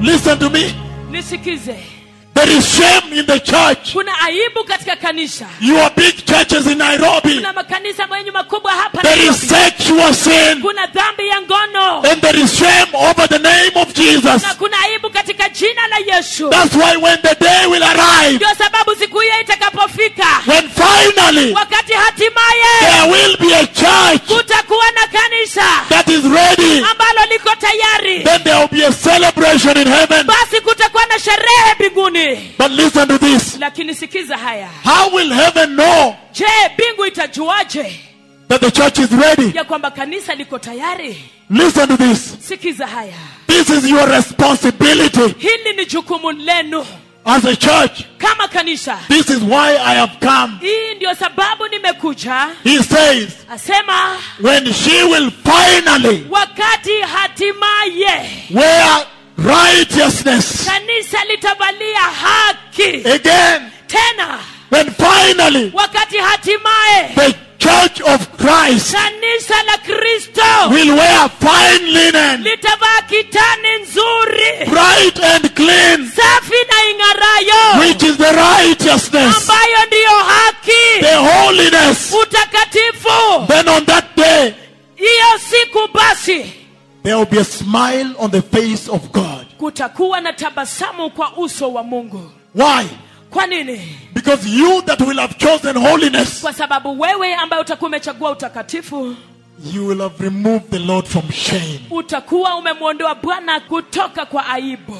Listen to me. nisikize There is shame in the church. kuna aibu katika kanisa Your big churches in Nairobi. kuna makanisa mwenye makubwa hapa There is Nairobi. sexual sin. kuna dhambi ya ngono And there is shame over the name of Jesus. na kuna aibu katika jina la yesu That's why when the day will arrive, ndio sababu siku hiyo itakapofika when finally wakati hatimaye there will be a church kutakuwa na kanisa that is ready, ambalo liko tayari then there will be a celebration in heaven. basi kutakuwa na sherehe mbinguni But listen to this. lakini sikiza haya How will heaven know je mbingu itajuaje that the church is ready? ya kwamba kanisa liko tayari Listen to this. sikiza haya This is your responsibility hili ni jukumu lenu as a church. kama kanisa This is why I have come. hii ndio sababu nimekuja He says, asema when she will finally wakati hatimaye wear righteousness kanisa litavalia haki again, tena when finally wakati hatimaye the church of Christ kanisa la kristo will wear fine linen, litavaa kitani nzuri bright and clean, safi na ing'arayo which is the righteousness, ambayo ndiyo haki the holiness. utakatifu Then on that day, hiyo siku basi there will be a smile on the face of God. kutakuwa na tabasamu kwa uso wa mungu Why? kwa nini Because you that will have chosen holiness, kwa sababu wewe ambaye utakuwa umechagua utakatifu you will have removed the Lord from shame. utakuwa umemwondoa bwana kutoka kwa aibu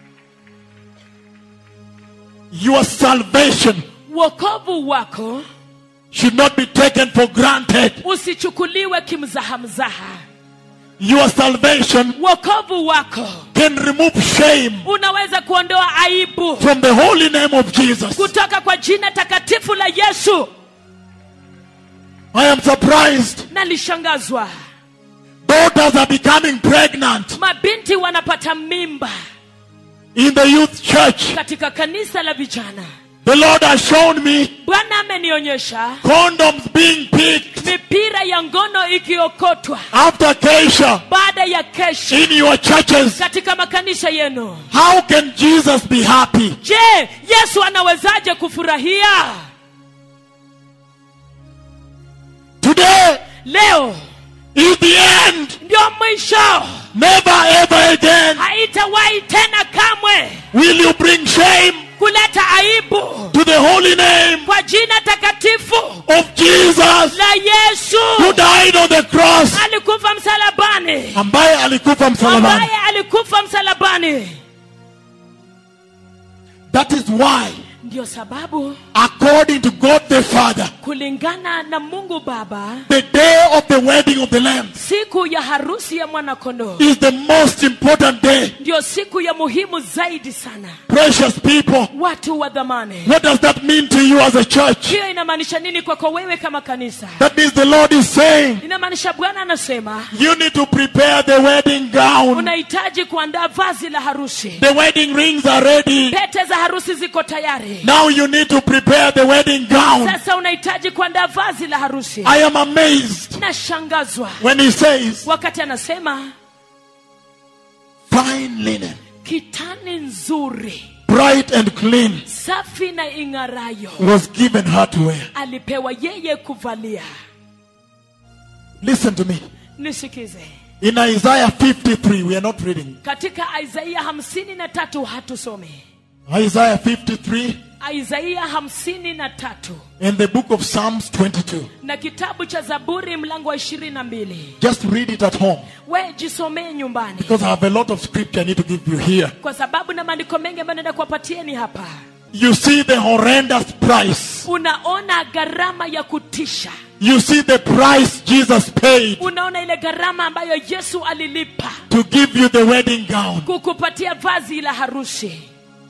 Your salvation wokovu wako should not be taken for granted. usichukuliwe kimzahamzaha Your salvation wokovu wako can remove shame unaweza kuondoa aibu from the holy name of Jesus. kutoka kwa jina takatifu la yesu I am surprised. nalishangazwa Daughters are becoming pregnant mabinti wanapata mimba in the youth church. katika kanisa la vijana The Lord has shown me bwana amenionyesha condoms being picked mipira ya ngono ikiokotwa after Keisha baada ya kesha in your churches. katika makanisa yenu How can Jesus be happy? je yesu anawezaje kufurahia Today leo is the end. ndio mwisho Never ever again haitawahi tena kamwe will you bring shame kuleta aibu to the holy name kwa jina takatifu of Jesus la yesu who died on the cross. alikufa msalabani Ambaye alikufa msalabani. ambaye alikufa msalabani That is why, ndio sababu according to God the Father, kulingana na mungu baba the day of the wedding of the Lamb siku ya harusi ya mwanakondoo is the most important day. ndio siku ya muhimu zaidi sana Precious people, watu wa dhamani what does that mean to you as a church? hiyo inamaanisha nini kwako wewe kama kanisa That means the Lord is saying inamaanisha bwana anasema you need to prepare the wedding gown. unahitaji kuandaa vazi la harusi The wedding rings are ready. pete za harusi ziko tayari Now you need to prepare the wedding gown. sasa unahitaji kuandaa vazi la harusi I am amazed nashangazwa when he says wakati anasema fine linen, kitani nzuri bright and clean safi na ing'arayo was given her to wear. alipewa yeye kuvalia Listen to me. nisikize In Isaiah 53, we are not reading. katika isaia hamsini na tatu hatusome Isaiah 53 isaia hamsini na tatu and the book of Psalms 22. na kitabu cha zaburi mlango wa ishirini na mbili Just read it at home we jisomee nyumbani because I have a lot of scripture I need to give you here. kwa sababu na maandiko mengi ambayo naenda kuwapatieni hapa You see the horrendous price. unaona gharama ya kutisha You see the price Jesus paid unaona ile gharama ambayo yesu alilipa to give you the wedding gown, kukupatia vazi la harusi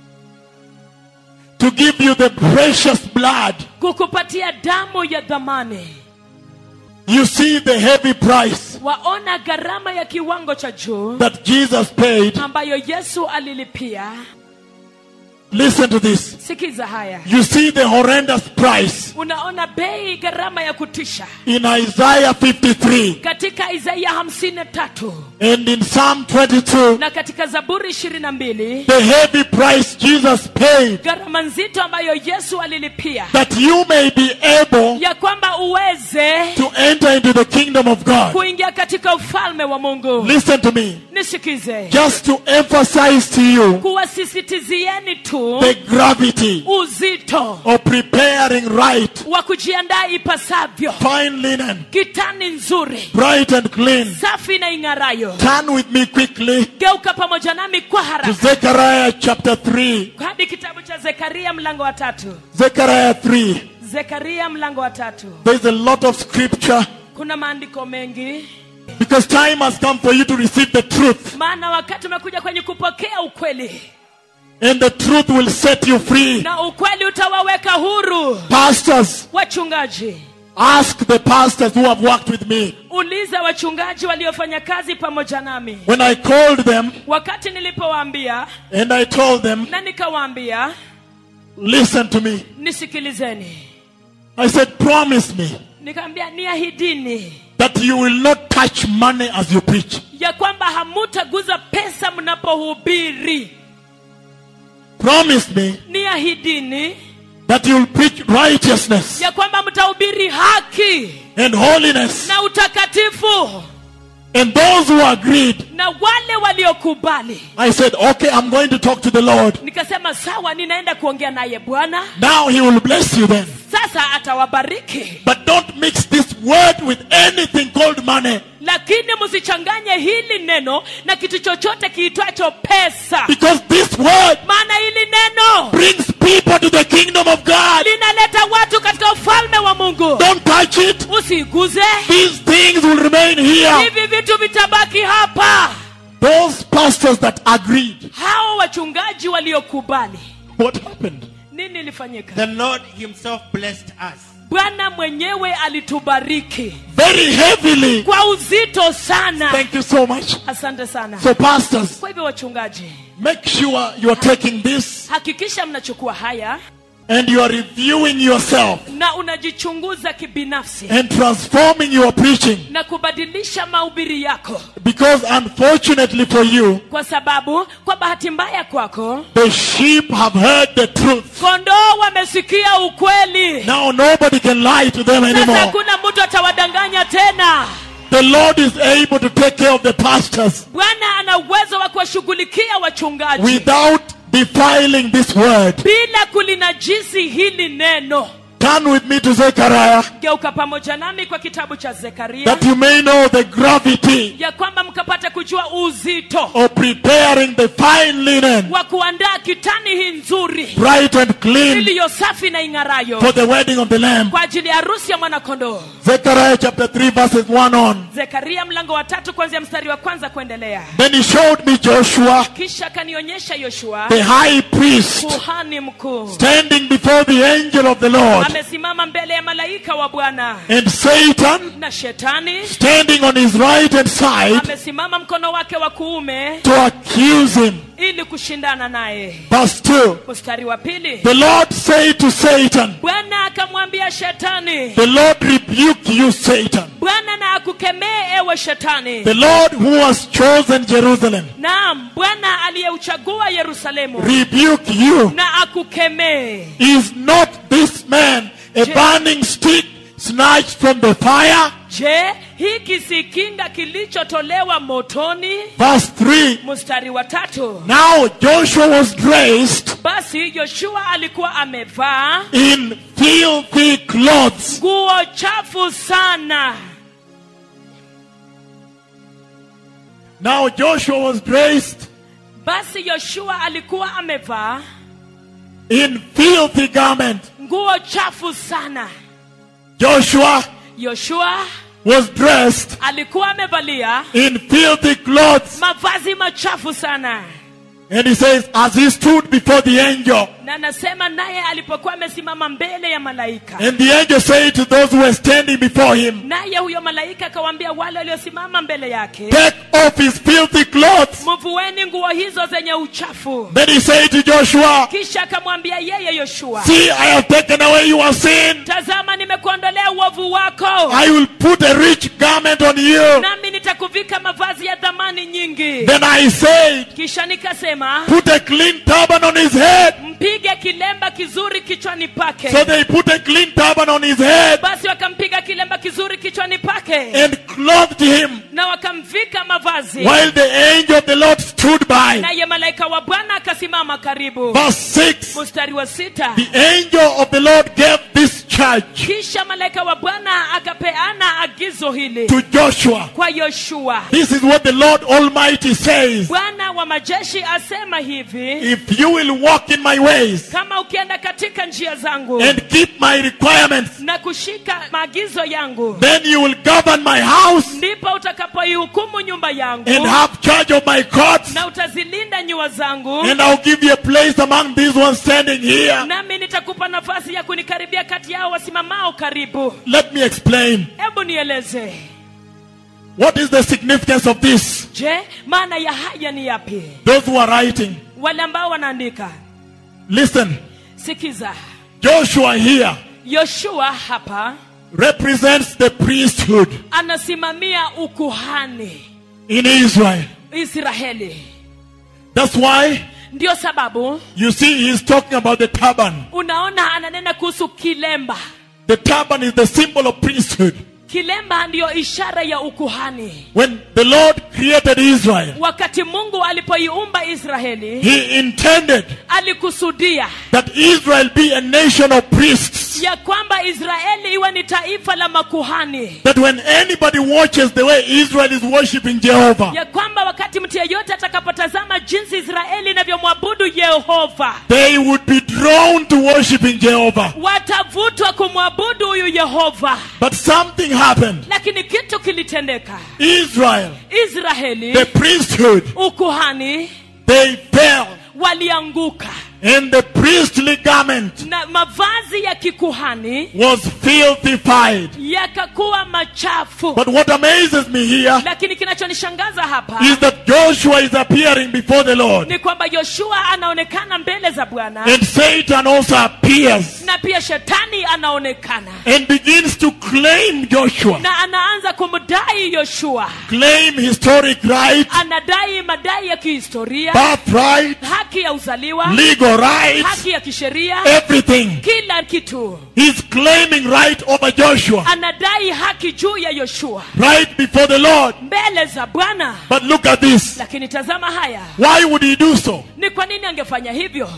to give you the precious blood. kukupatia damu ya dhamani You see the heavy price waona gharama ya kiwango cha juu that Jesus paid ambayo yesu alilipia Listen to this. sikiza haya You see the horrendous price unaona bei gharama ya kutisha in Isaiah 53 katika isaia hamsini na tatu and in Psalm 22. na katika zaburi ishirini na mbili The heavy price Jesus paid gharama nzito ambayo yesu alilipia that you may be able ya kwamba uweze to enter into the kingdom of God. kuingia katika ufalme wa mungu Listen to me. nisikize Just to emphasize to you kuwasisitizieni tu the gravity uzito of preparing right, wa kujiandaa ipasavyo fine linen, kitani nzuri bright and clean. safi na ing'arayo Turn with me quickly geuka pamoja nami kwa to haraka Zechariah chapter 3. hadi kitabu cha zekaria mlango wa tatu Zechariah 3. zekaria mlango wa tatu There's a lot of scripture kuna maandiko mengi because time has come for you to receive the truth, maana wakati umekuja kwenye kupokea ukweli and the truth will set you free. na ukweli utawaweka huru Pastors, wachungaji ask the pastors who have worked with me. uliza wachungaji waliofanya kazi pamoja nami When I called them wakati nilipowaambia and I told them, na nikawaambia listen to me, nisikilizeni I said, promise me nikaambia niahidini that you will not touch money as you preach. ya kwamba hamutaguza pesa mnapohubiri Promise me niahidini that you will preach righteousness ya kwamba mtahubiri haki and holiness. na utakatifu And those who agreed, na wale waliokubali I said, okay, I'm going to talk to the Lord. nikasema sawa ninaenda kuongea naye bwana Now he will bless you then. sasa atawabariki But don't mix this word with anything called money. lakini msichanganye hili neno na kitu chochote kiitwacho pesa Because this word maana hili neno brings people to the kingdom of God. linaleta watu katika ufalme wa mungu Don't touch it. usiguze These things will remain here. hivi vitu vitabaki hapa Those pastors that agreed. hao wachungaji waliokubali What happened? nini ilifanyika The Lord Himself blessed us. bwana mwenyewe alitubariki Very heavily. kwa uzito sana Thank you so much. asante sana So, pastors, kwa hivyo wachungaji make sure you are taking this hakikisha mnachukua haya and you are reviewing yourself na unajichunguza kibinafsi and transforming your preaching. na kubadilisha mahubiri yako Because unfortunately for you, kwa sababu kwa bahati mbaya kwako the sheep have heard the truth. kondoo wamesikia ukweli Now nobody can lie to them sasa anymore. hakuna mtu atawadanganya tena The Lord is able to take care of the pastors bwana ana uwezo wa kuwashughulikia wachungaji without defiling this word. bila kulinajisi hili neno Turn with me to Zechariah geuka pamoja nami kwa kitabu cha zekaria that you may know the gravity ya kwamba mkapata kujua uzito of preparing the fine linen, wa kuandaa kitani hii nzuri bright and clean, iliyo safi na ing'arayo for the wedding of the Lamb. kwa ajili ya harusi ya mwanakondoo Zechariah chapter 3, verses 1 on. zekaria mlango wa tatu kuanzia mstari wa kwanza kuendelea Then he showed me Joshua, kisha akanionyesha yoshua the high priest, kuhani mkuu standing before the angel of the Lord, amesimama mbele ya malaika wa bwana and Satan na shetani standing on his right hand side amesimama mkono wake wa kuume to accuse him. ili kushindana naye Verse 2 mstari wa pili The Lord said to Satan, bwana akamwambia shetani The Lord rebuke you, Satan. bwana na akukemee ewe shetani The Lord who has chosen Jerusalem, naam bwana aliyeuchagua yerusalemu rebuke you. na akukemee Is not this man a Je- burning stick snatched from the fire? je hiki si kinga kilichotolewa motoni Verse 3 mstari wa tatu Now Joshua was dressed basi yoshua alikuwa amevaa in filthy clothes. nguo chafu sana Now Joshua was dressed basi yoshua alikuwa amevaa in filthy garment. nguo chafu sana Joshua yoshua was dressed alikuwa amevalia in filthy clothes. mavazi machafu sana And he says, as he stood before the angel, na anasema naye alipokuwa amesimama mbele ya malaika and the angel said to those who were standing before him, naye huyo malaika akawaambia wale waliosimama mbele yake Take off his filthy clothes. mvueni nguo hizo zenye uchafu Then he said to Joshua, kisha akamwambia yeye yoshua See, I have taken away your sin. tazama nimekuondolea uovu wako I will put a rich garment on you. nami nitakuvika mavazi ya dhamani nyingi Then I said, kisha nikasema Put a clean turban on his head. mpige kilemba kizuri kichwani pake So they put a clean turban on his head basi wakampiga kilemba kizuri kichwani pake and clothed him na wakamvika mavazi while the angel of the Lord stood by. naye malaika wa bwana akasimama karibu Verse 6 mstari wa sita The angel of the Lord gave this charge kisha malaika wa bwana akapeana agizo hili to Joshua. kwa yoshua This is what the Lord Almighty says. bwana wa majeshi asema hivi If you will walk in my ways kama ukienda katika njia zangu and keep my requirements, na kushika maagizo yangu then you will govern my house ndipo utakapoihukumu nyumba yangu and have charge of my courts. na utazilinda nyua zangu And I'll give you a place among these ones standing here. nami nitakupa nafasi ya kunikaribia kati yao wasimamao karibu Let me explain. hebu nieleze What is the significance of this? je maana ya haya ni yapi Those who are writing, wale ambao wanaandika listen. sikiza Joshua here yoshua hapa represents the priesthood anasimamia ukuhani in Israel. israeli That's why ndio sababu you see he's talking about the turban. unaona ananena kuhusu kilemba The turban is the symbol of priesthood. kilemba ndiyo ishara ya ukuhani When the Lord created Israel, wakati mungu alipoiumba israeli he intended alikusudia that Israel be a nation of priests. ya kwamba israeli iwe ni taifa la makuhani That when anybody watches the way Israel is worshiping Jehovah, ya kwamba wakati mtu yeyote atakapotazama jinsi israeli inavyomwabudu yehova they would be drawn to worshiping Jehovah. watavutwa kumwabudu huyu yehova But something happened. lakini kitu kilitendeka Israel, israeli the priesthood, ukuhani they fell. walianguka And the priestly garment na mavazi ya kikuhani was filthified. yakakuwa machafu But what amazes me here lakini kinachonishangaza hapa is that Joshua is appearing before the Lord. ni kwamba yoshua anaonekana mbele za bwana And Satan also appears na pia shetani anaonekana and begins to claim Joshua, na anaanza kumdai yoshua claim historic right, anadai madai ya kihistoria birthright, haki ya uzaliwa legal rights, haki ya kisheria everything. kila kitu He's claiming right over Joshua, anadai haki juu ya yoshua right before the Lord. mbele za bwana But look at this. lakini tazama haya Why would he do so? ni kwa nini angefanya hivyo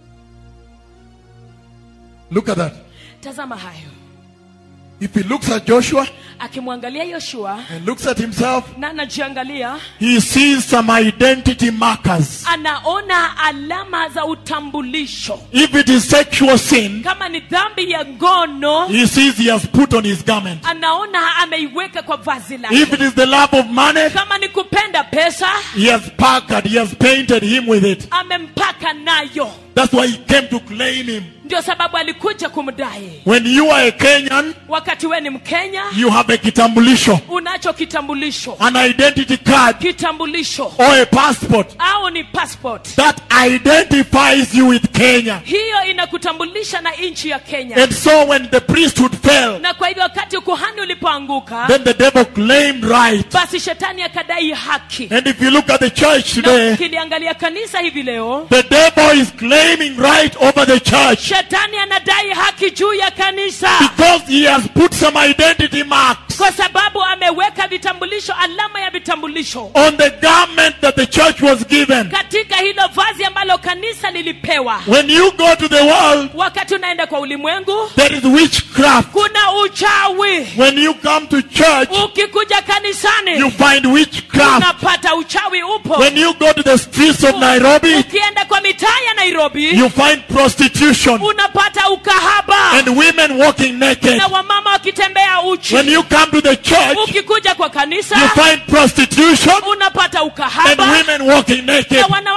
Look at that. tazama hayo If he looks at Joshua akimwangalia yoshua and looks at himself, na anajiangalia he sees some identity markers. anaona alama za utambulisho If it is sexual sin, kama ni dhambi ya ngono he sees he has put on his garment. anaona ameiweka kwa vazi If lake it is the love of money, kama ni kupenda pesa he has packed, he has painted him with it. amempaka nayo That's why he came to claim him. ndio sababu alikuja kumdai When you are a Kenyan, wakati we ni mkenya you have a kitambulisho, unacho kitambulisho an identity card, kitambulisho or a passport au ni passport that identifies you with Kenya. hiyo inakutambulisha na nchi ya kenya And so when the priesthood fell, na kwa hivyo wakati ukuhani ulipoanguka then the devil claimed right. basi shetani akadai haki And if you look at the church na today, ukiliangalia kanisa hivi leo the devil is claiming right over the church shetani anadai haki juu ya kanisa because he has put some identity marks kwa sababu ameweka vitambulisho alama ya vitambulisho on the garment that the church was given. katika hilo vazi ambalo kanisa lilipewa When you go to the world, wakati unaenda kwa ulimwengu there is witchcraft. kuna uchawi When you come to church, ukikuja kanisani you find witchcraft. unapata uchawi upo When you go to the streets of Nairobi, ukienda kwa mitaa ya nairobi you find prostitution unapata ukahaba and women walking naked. na wamama wakitembea uchi When you come to the church, ukikuja kwa kanisa you find prostitution unapata and ukahaba women walking naked. na wanawake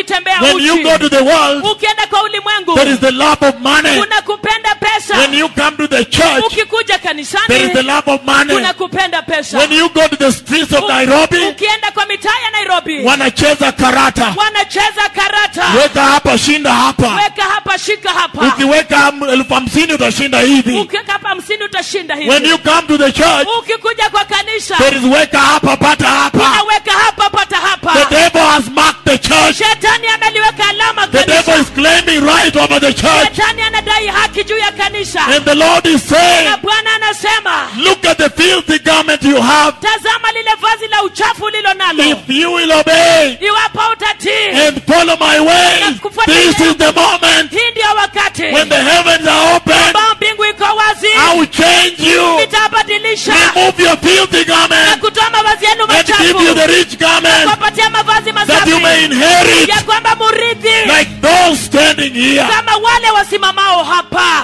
ukitembea When you go to uchi the world, ukienda kwa ulimwengu there is the love of money. kuna kupenda pesa When you come to the church, ukikuja there is the kanisani love of money. kuna kupenda pesa When you go to the streets of U- Nairobi, ukienda kwa mitaa ya nairobi wanacheza karata. wanacheza karata Weka hapa, shinda hapa. weka hapa shika hapa Ukiweka elfu hamsini utashinda hivi. ukiweka hapa hamsini utashinda When hivi you come to the church, ukikuja kwa kanisa there is weka hapa, pata hapa. unaweka hapa pata The hapa devil has marked the church. shetani ameliweka alama The devil kanisa is claiming right over the church. shetani anadai haki juu ya kanisa And the Lord is na saying, bwana anasema look at the filthy garment you have. tazama lile vazi la uchafu ulilo nalo If you will obey iwapo utatii and follow my ways, this is the moment hii ndio wakati when the heavens are open. ambao mbingu iko wazi I will change you. nitabadilisha Remove your filthy na garment kutoa mavazi yenu and give you machafu the rich garment kuwapatia mavazi that you may masafi inherit ya kwamba murithi like those standing here. kama wale wasimamao hapa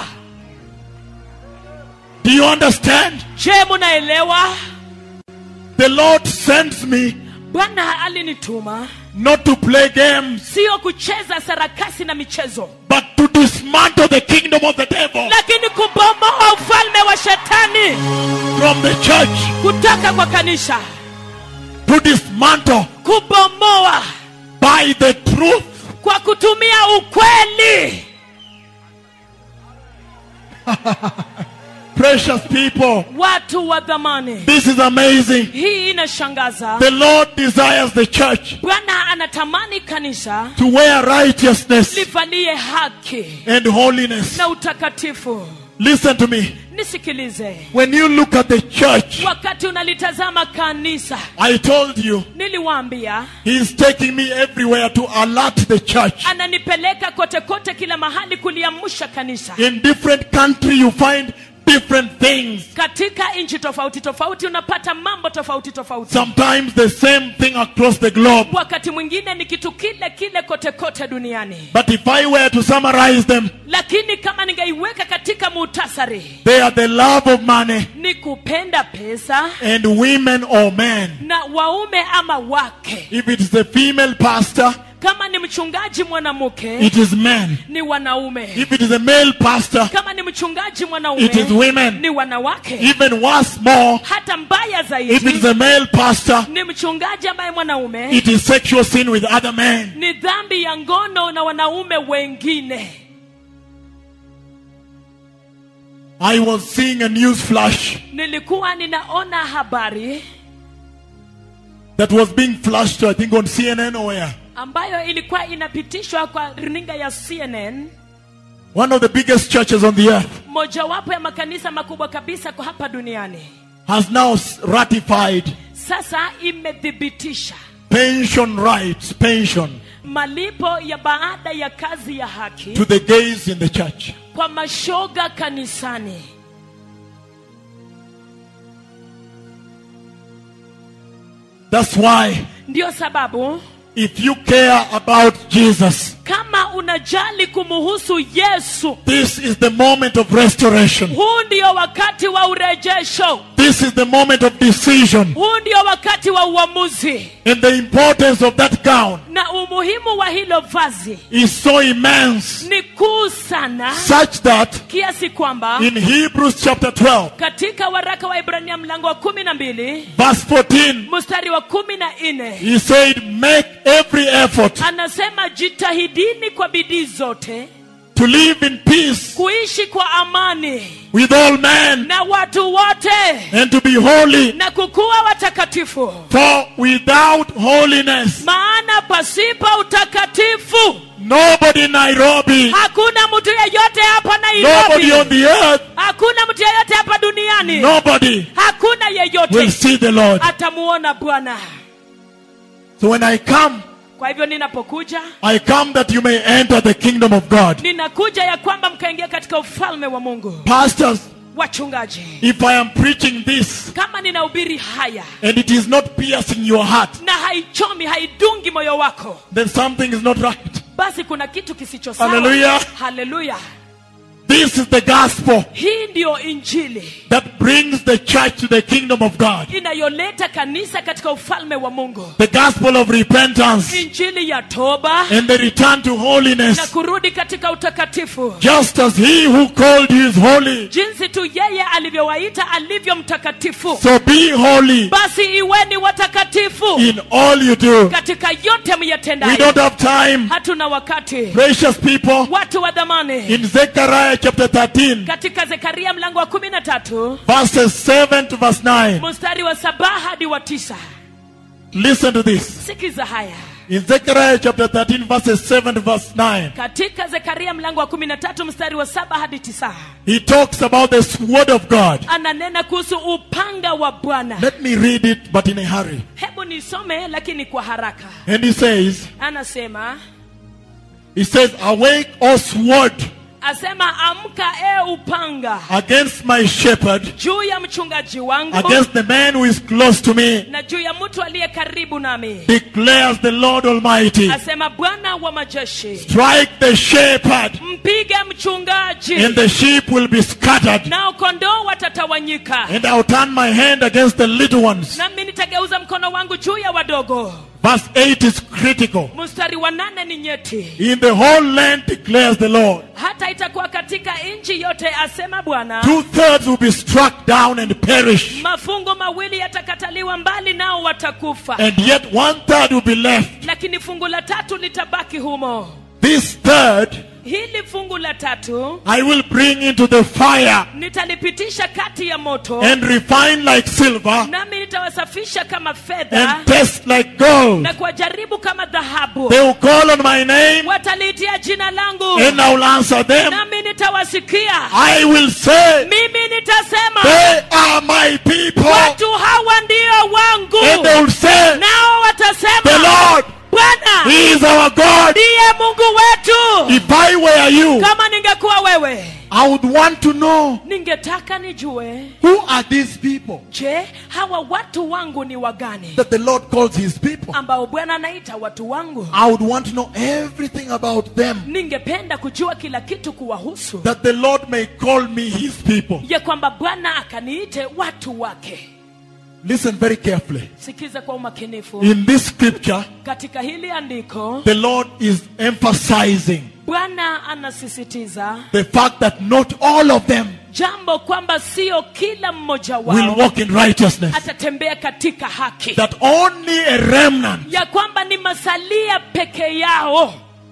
Do you understand? je munaelewa The Lord sends me bwana alinituma not to play games, sio kucheza sarakasi na michezo but to dismantle the kingdom of the devil lakini kubomoa ufalme wa shetani from the church. kutoka kwa kanisa To dismantle kubomoa by the truth. kwa kutumia ukweli Precious people, watu wa dhamani this is amazing. hii inashangaza The Lord desires the church bwana anatamani kanisa to wear righteousness livalie haki and holiness. na utakatifu Listen to me. nisikilize When you look at the church, wakati unalitazama kanisa I told you, niliwaambia He is taking me everywhere to alert the church. ananipeleka kote kote kila mahali kuliamsha kanisa In different country, you find different things. katika nchi tofauti tofauti unapata mambo tofauti tofauti Sometimes the same thing across the globe. wakati mwingine ni kitu kile kile kote kote duniani But if I were to summarize them, lakini kama ningeiweka katika muhtasari they are the love of money ni kupenda pesa and women or men. na waume ama wake If it is a female pastor, kama ni mchungaji mwanamke it is men. ni wanaume If it is a male pastor, kama ni mchungaji it is mwanaume women. ni wanawake Even worse, more, hata mbaya if it is zaidi a male pastor, ni mchungaji ambaye mwanaume it is sexual sin with other men. ni dhambi ya ngono na wanaume wengine I was seeing a news flash nilikuwa ninaona habari that was being flashed, I think, on CNN or where. ambayo ilikuwa inapitishwa kwa runinga ya cnn One of the biggest churches on the earth mojawapo ya makanisa makubwa kabisa kwa hapa duniani has now s- ratified sasa imethibitisha pension rights, pension malipo ya baada ya kazi ya haki to the gays in the church. kwa mashoga kanisani That's why, ndiyo sababu if you care about Jesus, kama unajali kumuhusu yesu this is the moment of restoration. huu ndio wakati wa urejesho This is the moment of decision. huu ndio wakati wa uamuzi And the importance of that gown na umuhimu wa hilo vazi is so immense, ni kuu sana such that kiasi kwamba in Hebrews chapter 12, katika waraka wa ibrania mlango wa kumi na mbili verse 14, mstari wa kumi na nne he said, Make every effort anasema jitahidini kwa bidii zote to live in peace kuishi kwa amani with all men na watu wote and to be holy. na kukuwa watakatifu For without holiness, maana pasipo utakatifu nobody in Nairobi, hakuna mtu yeyote hapa nobody on nairobi the earth, hakuna mtu yeyote hapa duniani nobody hakuna will yeyote see the Lord. atamuona bwana So when I come, kwa hivyo ninapokuja I come that you may enter the kingdom of God. ninakuja ya kwamba mkaingia katika ufalme wa mungu Pastors, wachungaji if I am preaching this kama ninahubiri haya and it is not piercing your heart, na haichomi haidungi moyo wako then something is not right. basi kuna kitu kisicho sawa Hallelujah. haleluya This is the gospel hii ndiyo injili that brings the church to the kingdom of God. inayoleta kanisa katika ufalme wa mungu The gospel of repentance injili ya toba and the return to na holiness. kurudi katika utakatifu Just as he who called you is holy, jinsi tu yeye alivyowaita alivyo mtakatifu so be holy basi iweni watakatifu in all you do. katika yote We myatendayo don't have time. hatuna wakati Precious people, watu wa dhamani in Zechariah chapter 13, katika zekaria mlango wa kumi na tatu verses 7 to verse 9, mstari wa saba hadi wa tisa listen to this. sikiza haya In Zechariah chapter 13, verses 7 to verse 9, katika zekaria mlango wa kumi na tatu mstari wa saba hadi tisa he talks about the sword of God. ananena kuhusu upanga wa bwana Let me read it, but in a hurry. hebu nisome lakini kwa haraka And he says, anasema he says, awake, O sword, asema amka e upanga against my shepherd, juu ya mchungaji wangu against the man who is close to me, na juu ya mtu aliye karibu nami declares the Lord Almighty. asema bwana wa majeshi Strike the shepherd, mpige mchungaji and the sheep will be scattered. nao kondoo watatawanyika And I'll turn my hand against the little ones. nami nitageuza mkono wangu juu ya wadogo Verse 8 is critical. mstari wa nane ni nyeti In the whole land declares the Lord. hata itakuwa katika nchi yote asema bwana Two thirds will be struck down and perish, mafungo mawili yatakataliwa mbali nao watakufa and yet one third will be left. lakini fungu la tatu litabaki humo This third hili fungu la tatu I will bring into the fire nitalipitisha kati ya moto and refine like silver nami nitawasafisha kama fedha and test like gold. na kuwajaribu kama dhahabu They will call on my name wataliitia jina langu and I will answer them. nami nitawasikia I will say, mimi nitasema They are my people. watu hawa ndio And wangu they will say, nao The watasema Lord, bwana He is our God. ndiye mungu wetu If I were you, kama ningekuwa wewe I would want to know ningetaka nijue who are these people je hawa watu wangu ni wagani that the Lord calls His people. ambao bwana anaita watu wangu I would want to know everything about them ningependa kujua kila kitu kuwahusu that the Lord may call me His people. ya kwamba bwana akaniite watu wake Listen very carefully. sikiza kwa umakinifu In this scripture, katika hili andiko the Lord is emphasizing bwana anasisitiza the fact that not all of them jambo kwamba sio kila mmoja will wao walk in righteousness, atatembea katika haki that only a remnant, ya kwamba ni masalia peke yao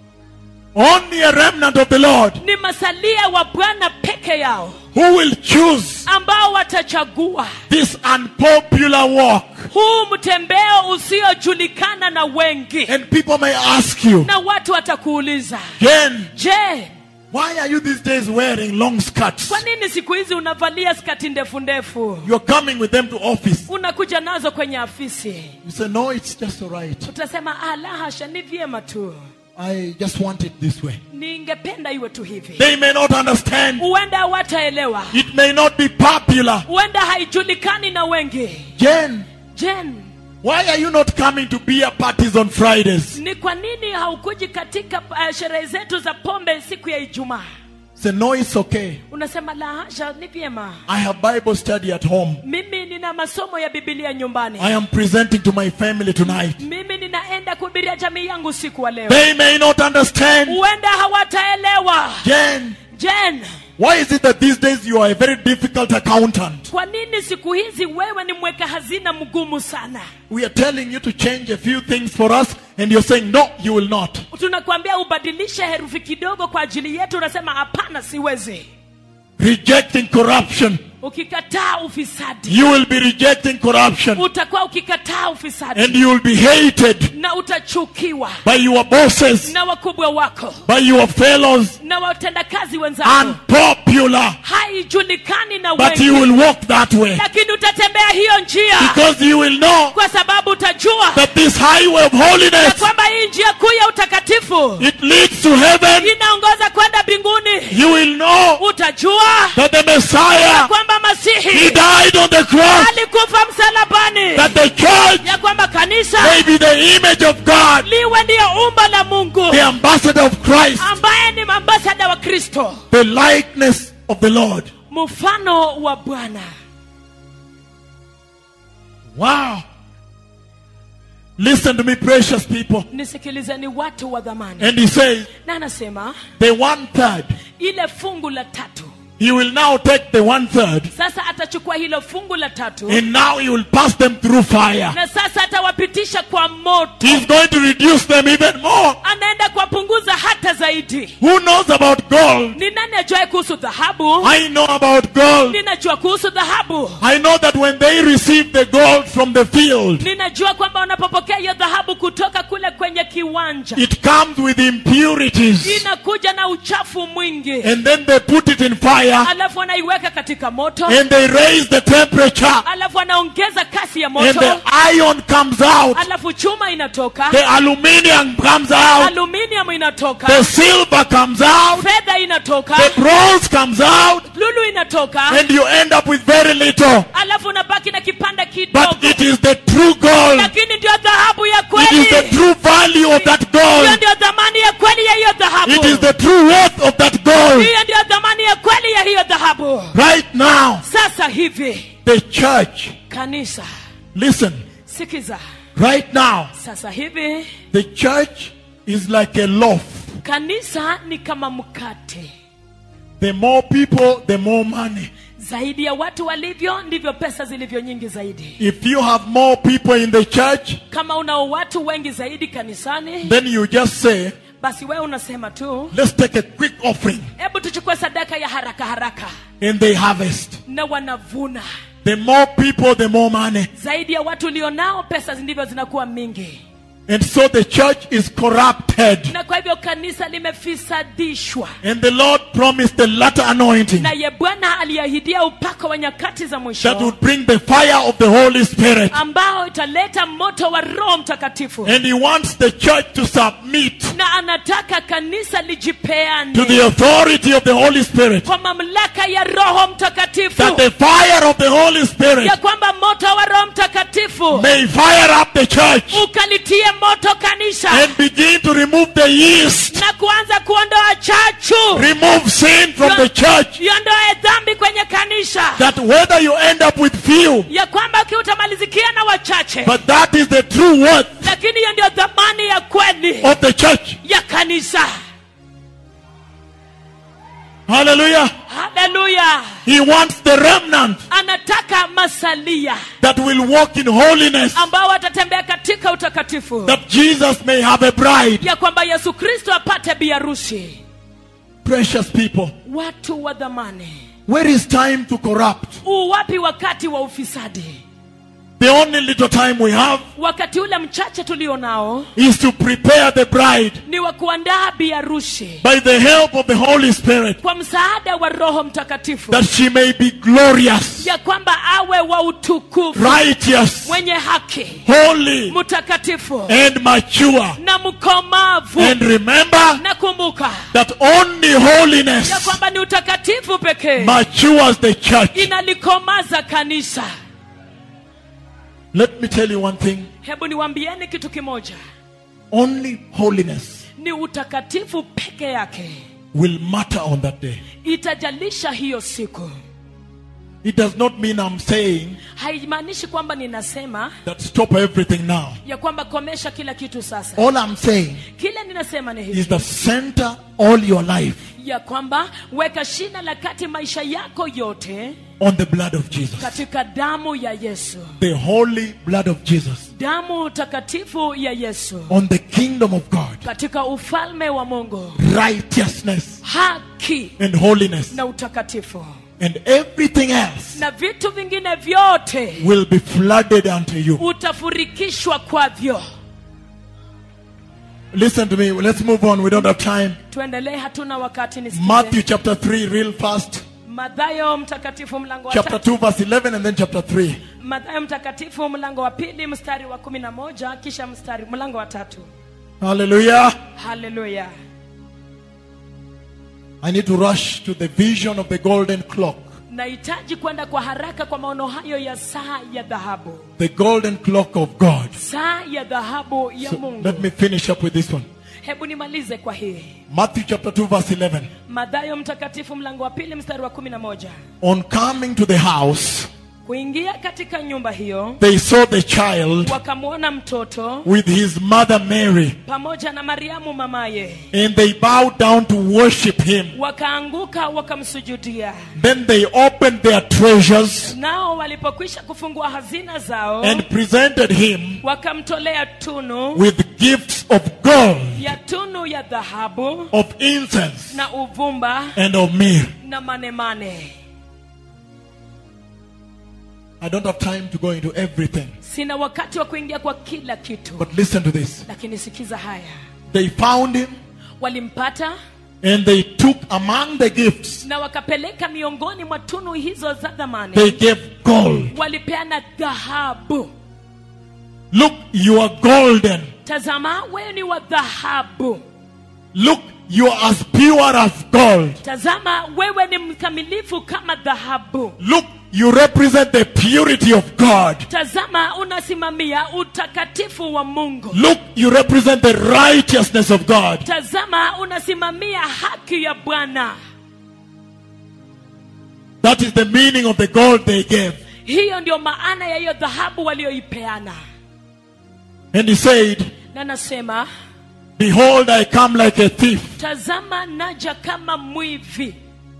only a remnant of the Lord ni masalia wa bwana peke yao who will choose ambao watachagua this unpopular walk. huu mtembeo usiojulikana na wengi And people may ask you, na watu watakuuliza Jen, je why are you these days wearing long skirts? kwa nini siku hizi unavalia skati ndefu ndefu You're coming with them to office. unakuja nazo kwenye afisi You say, no, it's just all right. utasema ah, la hasha ni vyema tu I just want it this way. ningependa iwe tu hivi They may not understand. huenda hawataelewa It may not be popular. huenda haijulikani na wengi Jen, jen why are you not coming to beer parties on Fridays? ni kwa nini haukuji katika uh, sherehe zetu za pombe siku ya ijumaa Say, no, it's okay. unasema la hasha ni vyema I have Bible study at home. mimi nina masomo ya bibilia nyumbani I am presenting to my family tonight. mimi ninaenda kuhubiria jamii yangu usiku wa leo They may not understand. huenda hawataelewa Jen, jen why is it that these days you are a very difficult accountant? kwa nini siku hizi wewe ni mweka hazina mgumu sana We are telling you to change a few things for us, and you're saying, no, you will not. tunakwambia ubadilishe herufi kidogo kwa ajili yetu unasema hapana siwezi Rejecting corruption. ukikataa ufisadi You will be rejecting corruption, utakuwa ukikataa ufisadi and you will be hated na utachukiwa by your bosses, na wakubwa wako by your fellows, na watendakazi wenzako unpopular. haijulikani na But you wengi will walk that way lakini utatembea hiyo njia because you will know kwa sababu utajua that this highway of ya holiness kwamba hii njia kuu ya utakatifu it leads to heaven inaongoza kwenda mbinguni mbinguni you will know utajua that the Messiah, kwamba He masihi died on the cross, alikufa msalabani that the church ya kwamba kanisa may be the image of God, liwe ndiyo umba la mungu the ambassador of Christ, ambaye ni ambasada wa kristo the likeness of the Lord. mfano wa bwana Wow. Listen to me, precious people. nisikilizeni watu wa dhamani And he says, na anasema the one third, ile fungu la tatu he will now take the one third, sasa atachukua hilo fungu la tatu and now he will pass them through fire. na sasa atawapitisha kwa moto He's going to reduce them even more. anaenda kuwapunguza hata zaidi Who knows about gold? ni nani ajuae kuhusu dhahabu I know about gold. ninajua kuhusu dhahabu I know that when they receive the gold from the field, ninajua kwamba wanapopokea hiyo dhahabu kutoka kule kwenye kiwanja it comes with impurities. inakuja na uchafu mwingi And then they put it in fire alafu wanaiweka katika moto and they raise the temperature. alafu wanaongeza kasi ya And moto the iron comes out. alafu chuma inatoka The aluminium comes out. aluminium inatoka The silver comes out. fedha inatoka The bronze comes out. lulu inatoka And you end up with very little. alafu unabaki na kipanda But kidogo it is the true gold. lakini ndio dhahabu ya It kweli is the true value of that hiyo gold. ndio dhamani ya kweli ya hiyo dhahabu It is the true worth of that gold. hiyo ndio dhamani ya kweli ya hiyo dhahabu Right now, sasa hivi the church, kanisa listen, sikiza right now, sasa hivi the church is like a loaf. kanisa ni kama mkate The more people, the more money. zaidi ya watu walivyo ndivyo pesa zilivyo nyingi zaidi If you have more people in the church, kama unao watu wengi zaidi kanisani then you just say, basi wewe unasema tu let's take a quick offering. hebu tuchukue sadaka ya haraka haraka And they harvest. na wanavuna The more people, the more money. zaidi ya watu ulionao pesa ndivyo zinakuwa mingi And so the church is corrupted. na kwa hivyo kanisa limefisadishwa And the Lord promised the latter anointing naye bwana aliahidia upako wa nyakati za that mwisho would bring the fire of the Holy Spirit. ambao italeta moto wa roho mtakatifu And He wants the church to submit na anataka kanisa to lijipeane the authority of the Holy Spirit. kwa mamlaka ya roho mtakatifu That the fire of the Holy Spirit ya kwamba moto wa roho mtakatifu may fire up the church ukalitie moto kanisa and begin to remove the yeast, na kuanza kuondoa chachu remove sin from the church. iondoe dhambi kwenye kanisa That whether you end up with few, ya kwamba kiutamalizikia na wachache but that is the true worth lakini hiyo ndio dhamani ya kweli of the church. ya kanisa Hallelujah. haleluya He wants the remnant anataka masalia that will walk in holiness, ambao watatembea katika utakatifu that Jesus may have a bride. ya kwamba yesu kristo apate biarusi Precious people, watu wa dhamani where is time to corrupt? uwapi wakati wa ufisadi The only little time we have wakati ule mchache tulio nao is to prepare the bride ni wa kuandaa biarusi by the help of the Holy Spirit kwa msaada wa roho mtakatifu that she may be glorious, ya kwamba awe wa utukufu righteous, mwenye haki holy, mtakatifu and mature. na mkomavu And remember na kumbuka that only ya holiness kwamba ni utakatifu pekee matures the church. inalikomaza kanisa Let me tell you one thing hebu niwambieni kitu kimoja only holiness ni utakatifu peke yake will matter on that day. itajalisha hiyo siku It does not mean I'm saying haimaanishi kwamba ninasema that stop everything now. ya kwamba komesha kila kitu sasa All I'm saying kile ninasema ni is hivi that center all your life ya kwamba weka shina la kati maisha yako yote on the blood of Jesus. katika damu ya yesu The holy blood of Jesus. damu takatifu ya yesu On the kingdom of God. katika ufalme wa mungu Righteousness haki and holiness. na utakatifu And everything else na vitu vingine vyote will be flooded unto you. utafurikishwa kwavyo Listen to me. Let's move on. We don't have time. tuendelee hatuna wakati nisikize. Matthew chapter 3, real fast. mathayo mtakatifu mlango wa Chapter tatu 2, verse 11, and then chapter 3. mathayo mtakatifu mlango wa pili mstari wa kumi na moja kisha mstari mlango wa tatu Hallelujah. haleluya I need to rush to the vision of the golden clock. nahitaji kwenda kwa haraka kwa maono hayo ya saa ya dhahabu The golden clock of God. saa ya dhahabu ya So mungu let me finish up with this one. hebu nimalize kwa hii Matthew chapter 2, verse 11. madhayo mtakatifu mlango wa pili mstari wa kumi na moja On coming to the house, kuingia katika nyumba hiyo they saw the child wakamwona mtoto with his mother Mary, pamoja na mariamu mamaye and they bowed down to worship him. wakaanguka wakamsujudia Then they opened their treasures nao walipokwisha kufungua hazina zao and presented him wakamtolea tunu with gifts of gold, ya tunu ya dhahabu of incense, na uvumba and of myrrh. na manemane I don't have time to go into everything, sina wakati wa kuingia kwa kila kitu but listen to this. lakini sikiza haya They found him walimpata and they took among the gifts, na wakapeleka miongoni mwa tunu hizo za dhamani they gave gold. walipeana dhahabu Look, you are golden. tazama wewe ni wa dhahabu Look, you are as pure as gold. tazama wewe ni mkamilifu kama dhahabu Look, you represent the purity of God. tazama unasimamia utakatifu wa mungu Look, you represent the righteousness of God. tazama unasimamia haki ya bwana That is the meaning of the gold they gave. hiyo ndio maana ya hiyo dhahabu walioipeana And he said, na nasema Behold, I come like a thief, tazama naja kama mwivi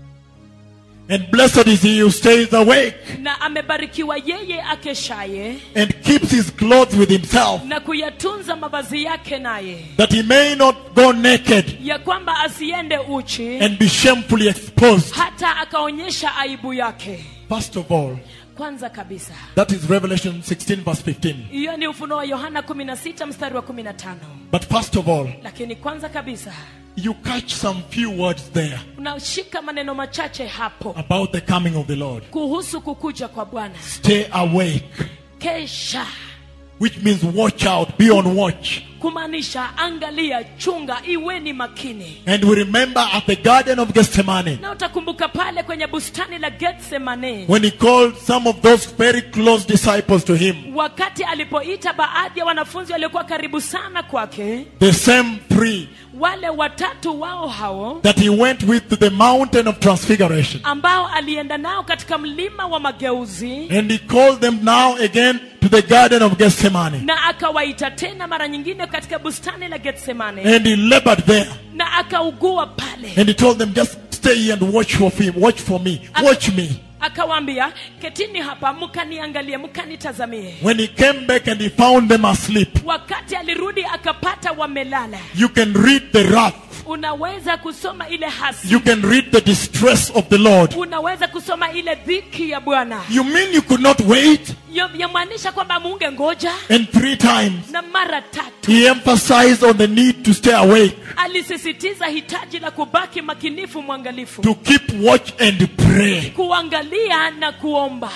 and blessed is he who stays awake na amebarikiwa yeye akeshaye and keeps his clothes with himself, na kuyatunza mavazi yake naye that he may not go naked ya kwamba asiende uchi and be shamefully exposed. hata akaonyesha aibu yake First of all, kwanza kabisa that is Revelation 16, verse 15. hiyo ni ufunuo wa yohana 16 mstari wa 15 But first of all, lakini kwanza kabisa you catch some few words there unashika maneno machache hapo about the coming of the Lord. kuhusu kukuja kwa bwana Stay awake, kesha which means watch out, be on watch. kumaanisha angalia chunga iweni makini And we remember at the Garden of Gethsemane, na utakumbuka pale kwenye bustani la getsemane when he called some of those very close disciples to him, wakati alipoita baadhi ya wanafunzi waliokuwa karibu sana kwake the same three wale watatu wao hao that he went with to the mountain of transfiguration. ambao alienda nao katika mlima wa mageuzi And he called them now again to the Garden of Gethsemane. na akawaita tena mara nyingine katika bustani la getsemane And he labored there. na akaugua pale And he told them, just stay here and watch for him. Watch for me. Watch me. akawaambia ketini hapa mkaniangalie mkanitazamie When he came back and he found them asleep, wakati alirudi akapata wamelala you can read the wrath. unaweza kusoma ile hasi You can read the distress of the Lord. unaweza kusoma ile dhiki ya bwana You mean you could not wait? Ya- yamaanisha kwamba muunge ngoja And three times na mara tatu he emphasized on the need to stay awake, alisisitiza hitaji la kubaki makinifu mwangalifu to keep watch and pray. kuangalia na kuomba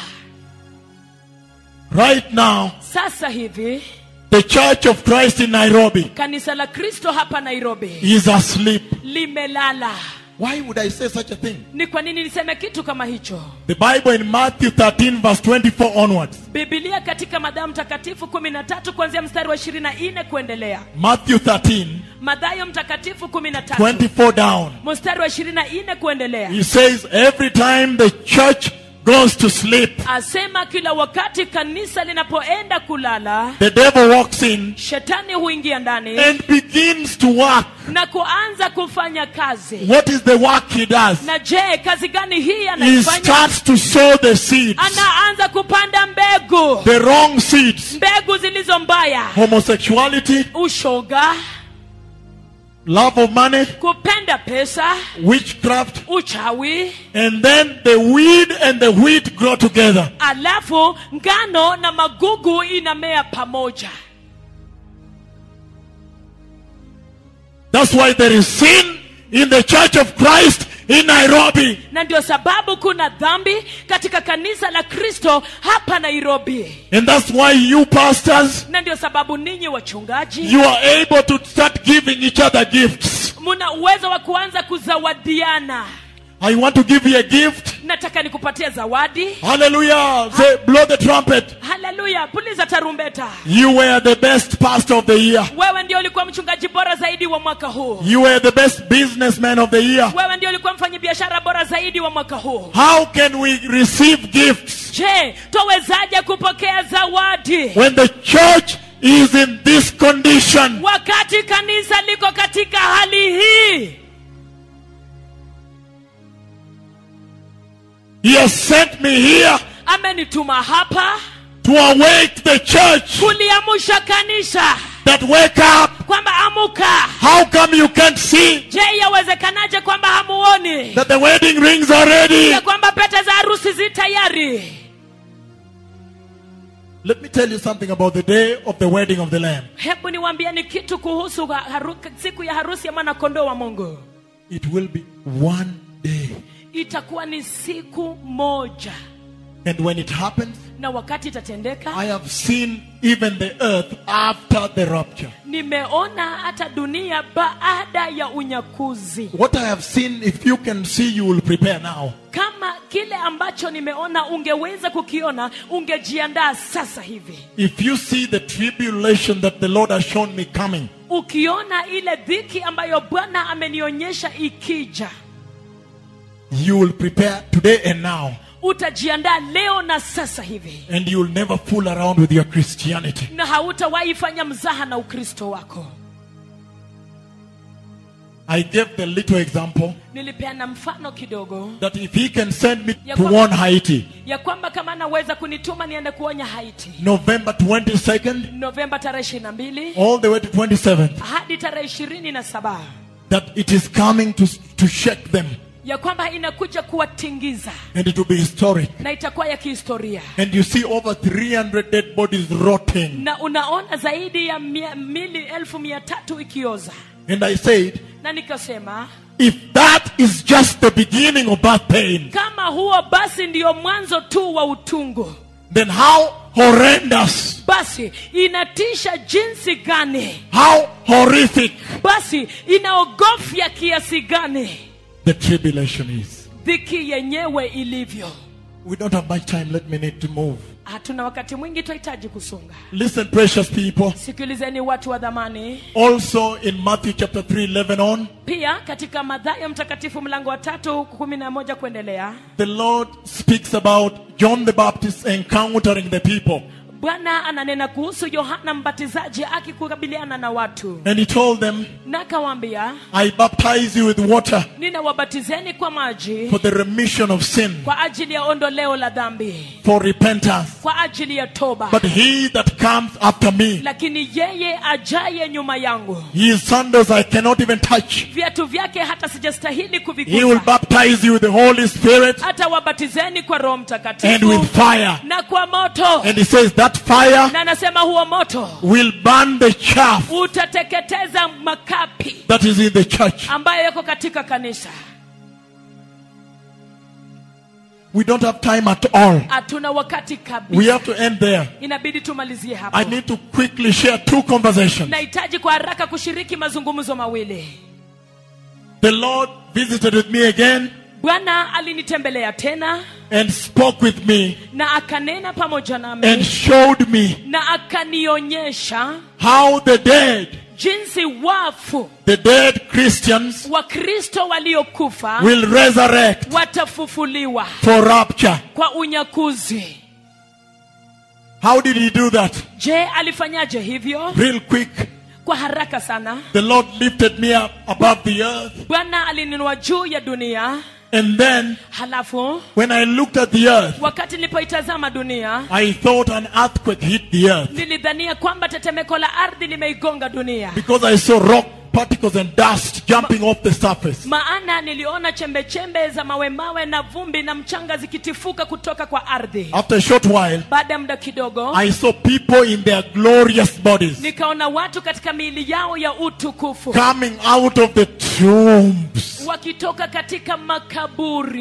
Right now, sasa hivi the Church of Christ in Nairobi kanisa la kristo hapa nairobi is asleep. limelala Why would I say such a thing? ni kwa nini niseme kitu kama hicho The Bible in Matthew 13, verse 24 onwards. bibilia katika madhayo mtakatifu 13 kuanzia mstari wa 24 kuendelea Matthew 13, madhayo mtakatifu 13 24 down. mstari wa 24 kuendelea He says, every time the church goes to sleep, asema kila wakati kanisa linapoenda kulala the devil walks in shetani huingia ndani and begins to work. na kuanza kufanya kazi What is the work he does? na je kazi gani hii He anaifanya starts to sow the seeds, anaanza kupanda mbegu the wrong seeds. mbegu zilizo mbaya Homosexuality, ushoga love of money, kupenda pesa witchcraft, uchawi and then the weed and the wheat grow together. alafu ngano na magugu inamea pamoja That's why there is sin in the church of Christ in Nairobi. na ndio sababu kuna dhambi katika kanisa la kristo hapa nairobi And that's why you pastors, na ndio sababu ninyi wachungaji you are able to start giving each other gifts. muna uwezo wa kuanza kuzawadiana I want to give you a gift. nataka nikupatie zawadi Hallelujah. Say, blow the trumpet. haleluya puliza tarumbeta You were the best pastor of the year. wewe ndio ulikuwa mchungaji bora zaidi wa mwaka huu You were the best businessman of the year. wewe ndio ulikuwa mfanyabiashara bora zaidi wa mwaka huu How can we receive gifts je twawezaje kupokea zawadi when the church is in this condition? wakati kanisa liko katika hali hii He has sent me here amenituma hapa to awake the church kuliamsha kanisa that wake up. kwamba amuka How come you can't see je yawezekanaje kwamba hamuoni that the wedding rings are ready? ya kwamba pete za harusi zi tayari Let me tell you something about the day of the wedding of the Lamb. hebu niwaambieni kitu kuhusu ha- haru, siku ya harusi ya mwana kondoo wa mungu It will be one day. itakuwa ni siku moja And when it happens, na wakati itatendeka I have seen even the earth after the rapture. nimeona hata dunia baada ya unyakuzi What I have seen, if you can see, you will prepare now. kama kile ambacho nimeona ungeweza kukiona ungejiandaa sasa hivi If you see the tribulation that the Lord has shown me coming, ukiona ile dhiki ambayo bwana amenionyesha ikija you will prepare today and now. utajiandaa leo na sasa hivi And you will never fool around with your Christianity. na hautawahi fanya mzaha na ukristo wako I gave the little example nilipeana mfano kidogo that if He can send me Ya to kwamba- warn Haiti, ya kwamba kama anaweza kunituma niende kuonya haiti November 22nd, novemba tarehe ishiri na mbili all the way to 27th, hadi tarehe ishirini na saba that it is coming to, to shake them ya kwamba inakuja kuwatingiza and it will be historic. na itakuwa ya kihistoria And you see over 300 dead bodies rotting. na unaona zaidi ya mia, mili elfu mia tatu ikioza And I said, na nikasema if that is just the beginning of birth pain, kama huo basi ndiyo mwanzo tu wa utungu then how horrendous, basi inatisha jinsi gani how horrific basi inaogofya kiasi gani the tribulation is. dhiki yenyewe ilivyo We don't have much time. Let me need to move. hatuna wakati mwingi twahitaji kusonga Listen, precious people. sikilizeni watu wa dhamani Also in Matthew chapter 3, 11 on, pia katika madhayo mtakatifu mlango wa tatu kumi na moja kuendelea the Lord speaks about John the Baptist encountering the people. bwana ananena kuhusu yohana mbatizaji akikukabiliana na watu And he told them, na akawaambia I baptize you with water ninawabatizeni kwa maji for the remission of sin, kwa ajili ya ondoleo la dhambi for repentance. kwa ajili ya toba But he that comes after me, lakini yeye ajaye nyuma yangu his sandals I cannot even touch. viatu vyake hata sijastahili He will kuvigusa baptize you with the Holy Spirit hata wabatizeni kwa roho and mtakatifu with fire. na kwa moto And he says that fire na anasema huo moto will burn the chaff utateketeza makapi that is in the church. ambayo yako katika kanisa We don't have time at all. hatuna wakati We kabisa have to end there. inabidi tumalizie I hapo need to quickly share two conversations. nahitaji kwa haraka kushiriki mazungumzo mawili The Lord visited with me again bwana alinitembelea tena and spoke with me na akanena pamoja and nami showed me na akanionyesha how the dead, jinsi wafu the dead Christians, wakristo waliokufa will resurrect watafufuliwa for rapture. kwa unyakuzi How did he do that? je alifanyaje hivyo Real quick. kwa haraka sana The Lord lifted me up above the earth. bwana alininua juu ya dunia And then, halafu when I looked at the earth, wakati nilipoitazama dunia I thought an earthquake hit the earth nilidhania kwamba tetemeko la ardhi limeigonga dunia because I saw rock particles and dust jumping off the surface. maana niliona chembe chembe za mawe mawe na vumbi na mchanga zikitifuka kutoka kwa ardhi After a short while, baada ya muda kidogo I saw people in their glorious bodies nikaona watu katika miili yao ya utukufu coming out of the tombs. wakitoka katika makaburi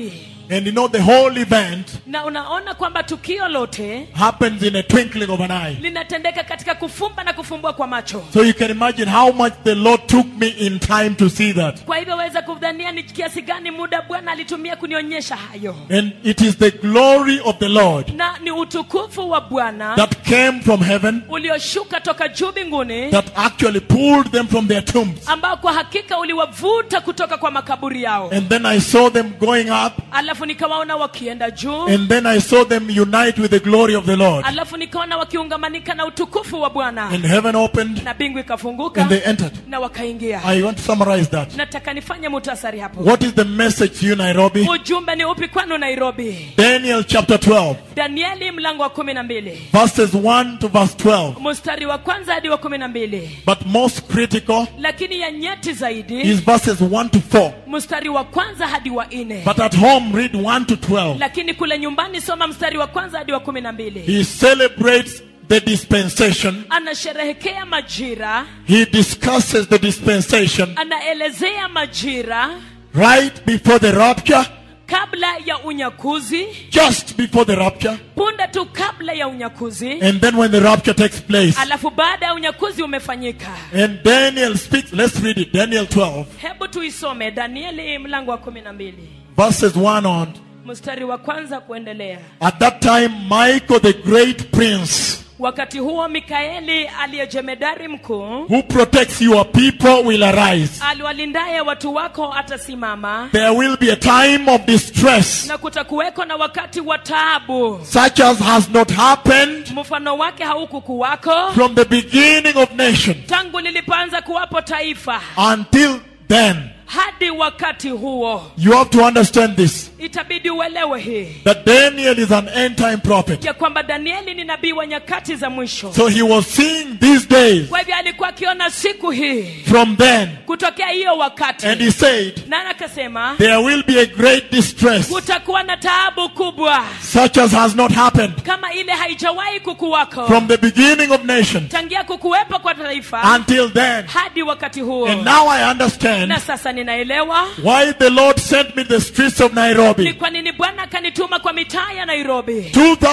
And you know, the whole event na unaona kwamba tukio lote happens in a twinkling of an eye. linatendeka katika kufumba na kufumbua kwa macho So you can imagine how much the Lord took me in time to see that. kwa hivyo waweza kudhania ni kiasi gani muda bwana alitumia kunionyesha hayo And it is the glory of the Lord na ni utukufu wa bwana that came from heaven ulioshuka toka juu mbinguni that actually pulled them from their tombs. ambao kwa hakika uliwavuta kutoka kwa makaburi yao And then I saw them going up, alafu nikawaona wakienda juu and then I saw them unite with the glory of the Lord. alafu nikaona wakiungamanika na utukufu wa bwana And heaven opened, na mbingu ikafunguka and they entered. na wakaingia I want to summarize that. nataka nifanye mutasari hapo What is the message to you, Nairobi? ujumbe ni upi kwanu nairobi Daniel chapter 12, danieli mlango wa kumi na mbili verses 1 to verse 12. mstari wa kwanza hadi wa kumi na mbili But most critical lakini ya nyeti zaidi is verses 1 to 4. mstari wa kwanza hadi wa nne But at home, read 1 to 12. lakini kule nyumbani soma mstari wa kwanza hadi wa kumi na mbili He celebrates the dispensation. anasherehekea majira He discusses the dispensation anaelezea majira right before the rapture, kabla ya unyakuzi just before the rapture, punde tu kabla ya unyakuzi and then when the rapture takes place. alafu baada ya unyakuzi umefanyika And Daniel speaks, let's read it, Daniel 12, hebu tuisome danieli mlango wa kumi na mbili verses 1 on. mstari wa kwanza kuendelea At that time, Michael the great prince, wakati huo mikaeli aliyejemedari mkuu who protects your people, will arise. aliwalindaye watu wako atasimama There will be a time of distress, na kutakuweko na wakati wa taabu such as has not happened mfano wake haukukuwako from the beginning of nation tangu lilipoanza kuwapo taifa until then. hadi wakati huo You have to understand this itabidi uelewe hii that Daniel is an end time prophet. ya kwamba danieli ni nabii wa nyakati za mwisho So he was seeing these days kwa hivyo alikuwa akiona siku hii from then, kutokea hiyo wakati and he said, na akasema There will be a great distress, kutakuwa na taabu kubwa such as has not happened kama ile haijawahi kukuwako from the beginning of nation tangia kukuwepo kwa taifa until then. hadi wakati huo And now I understand na sasa ninaelewa why the Lord sent me the streets of ni Nairobi. kwa nini bwana akanituma kwa mitaa ya nairobi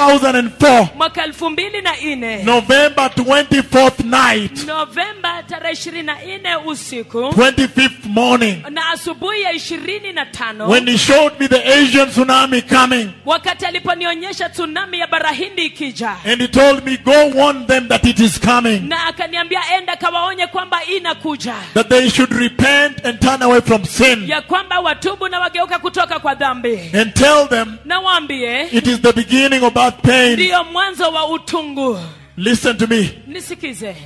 2004, mwaka elfu mbili na nne November 24th night, novemba tarehe ishirini na nne usiku 25th morning, na asubuhi ya ishirini na tano when he showed me the Asian tsunami coming. wakati aliponionyesha tsunami ya barahindi ikija And he told me, Go warn them that it is coming, na akaniambia enda kawaonye kwamba inakuja that they should repent and turn away from sin, ya kwamba watubu na wageuka kutoka kwa dhambi and tell them na waambie it is the beginning of that pain. ndiyo mwanzo wa utungu Listen to me. nisikize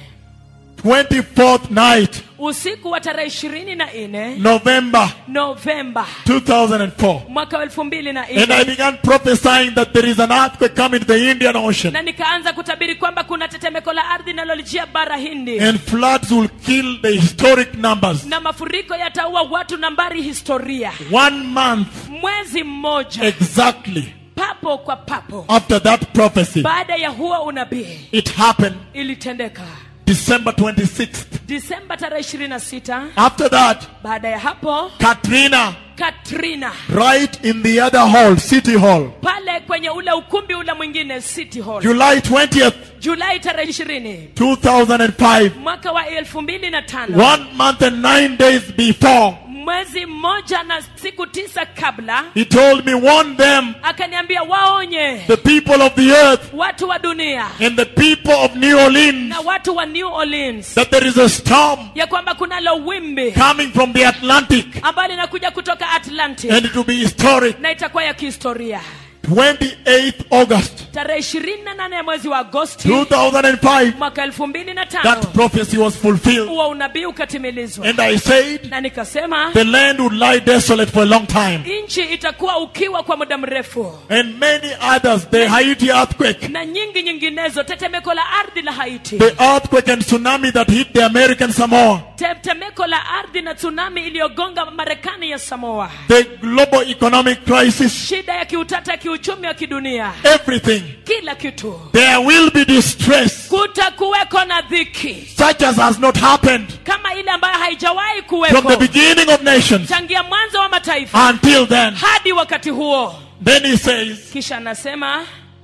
24th night, usiku wa tarehe ishirini na nne November novemba 2004. mwaka wa elfu mbili na And I nne began prophesying that there is an earthquake coming to the Indian Ocean. na nikaanza kutabiri kwamba kuna tetemeko la ardhi linalolijia bara hindi And floods will kill the historic numbers. na mafuriko yataua watu nambari historia One month mwezi mmoja exactly papo kwa papo after that prophecy, baada ya huo unabii it happened ilitendeka December 26th. disemba tarehe ishirini na sita After that, baada ya hapo Katrina, katrina right in the other hall, City Hall, pale kwenye ule ukumbi ule mwingine city hall July 20th, julai tarehe ishirini 2005. mwaka wa elfu mbili na tano One month and nine days before, mwezi mmoja na siku tisa kabla he told me, warn them, akaniambia waonye the people of the earth watu wa dunia and the people of New Orleans, na watu wa new orleans that there is a storm ya kwamba kunalo wimbi coming from the Atlantic ambayo linakuja kutoka atlantic and it will be historic. na itakuwa ya kihistoria 28th August tarehe ishirini na nane ya mwezi wa agosti 2005, mwaka elfu mbili na that tano prophecy was fulfilled. huo unabii ukatimilizwa And I said, na nikasema the land would lie desolate for a long time. nchi itakuwa ukiwa kwa muda mrefu And many others, the Haiti earthquake, na nyingi nyinginezo tetemeko la ardhi la haiti the earthquake and tsunami that hit the American Samoa, tetemeko la ardhi na tsunami iliyogonga marekani ya samoa the global economic crisis, shida ya kiutata ya kiuchumi wa kidunia everything. kila kitu There will be distress kutakuweko na dhiki such as has not happened kama ile ambayo haijawahi from the kuwepo beginning of nations tangia mwanzo wa mataifa until then. hadi wakati huo Then he says, kisha anasema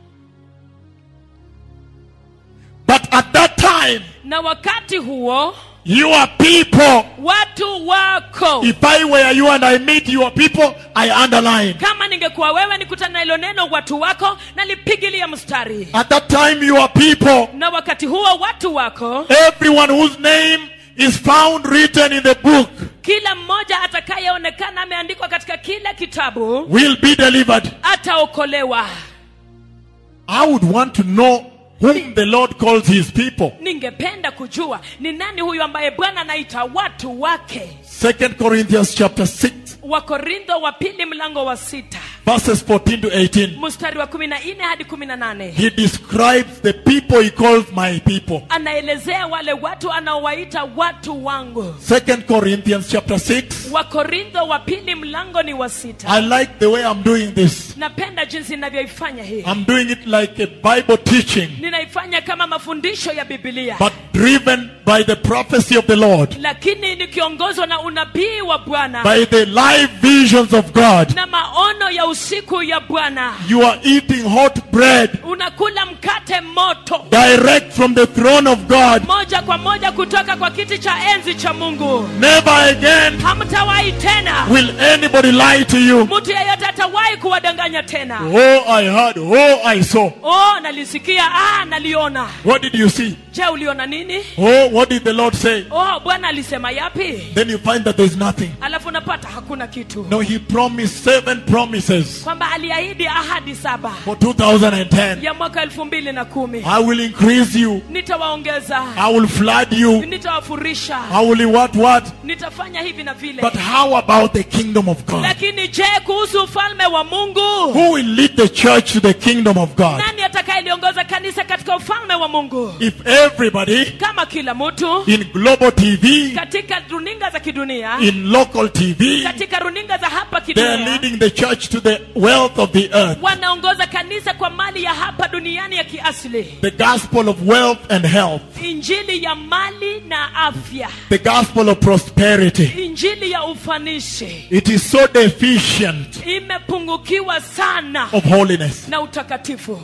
But at that time, na wakati huo your people, watu wako if I were you and I meet your people, I underline. kama ningekuwa wewe nikutana na hilo neno watu wako nalipigilia mstari At that time, your people, na wakati huo watu wako everyone whose name is found written in the book, kila mmoja atakayeonekana ameandikwa katika kila kitabu will be delivered. ataokolewa I would want to know whom the Lord calls his people. ningependa kujua ni nani huyu ambaye bwana anaita watu wake Second Corinthians chapter 6, wakorintho wa pili mlango wa sita verses 14 to 18. mstari wa kumi na nne hadi kumi na nane He describes the people he calls my people. anaelezea wale watu anaowaita watu wangu Second Corinthians chapter 6. wakorintho wa pili mlango ni wa sita I like the way I'm doing this. napenda jinsi ninavyoifanya hii I'm doing it like a Bible teaching, ninaifanya kama mafundisho ya bibilia but driven by the prophecy of the Lord, lakini nikiongozwa na unabii wa bwana by the live visions of God. na maono ya usiku ya bwana You are eating hot bread unakula mkate moto direct from the throne of God. moja kwa moja kutoka kwa kiti cha enzi cha mungu Never again hamtawahi tena will anybody lie to you. mtu yeyote atawahi kuwadanganya tena Oh, I heard. Oh, I saw. oh nalisikia ah naliona What did you see? je uliona nini Oh, what did the Lord say? oh bwana alisema yapi Then you find that there's nothing. alafu unapata hakuna kitu No, He promised seven promises kwamba aliahidi ahadi saba for 2010. ya mwaka elfu mbili na kumi I will increase you. nitawaongeza I will flood you. nitawafurisha I will what what? nitafanya hivi na vile But how about the kingdom of God? lakini je kuhusu ufalme wa mungu Who will lead the church to the kingdom of God? nani atakayeliongoza kanisa katika ufalme wa mungu If everybody kama kila mtu in global TV, katika runinga za kidunia in local TV, katika runinga za hapa they are kidunia leading the church to the wealth of the earth, wanaongoza kanisa kwa mali ya hapa duniani ya kiasili the gospel of wealth and health, injili ya mali na afya the gospel of prosperity. injili ya ufanisi It is so deficient imepungukiwa sana of holiness. na utakatifu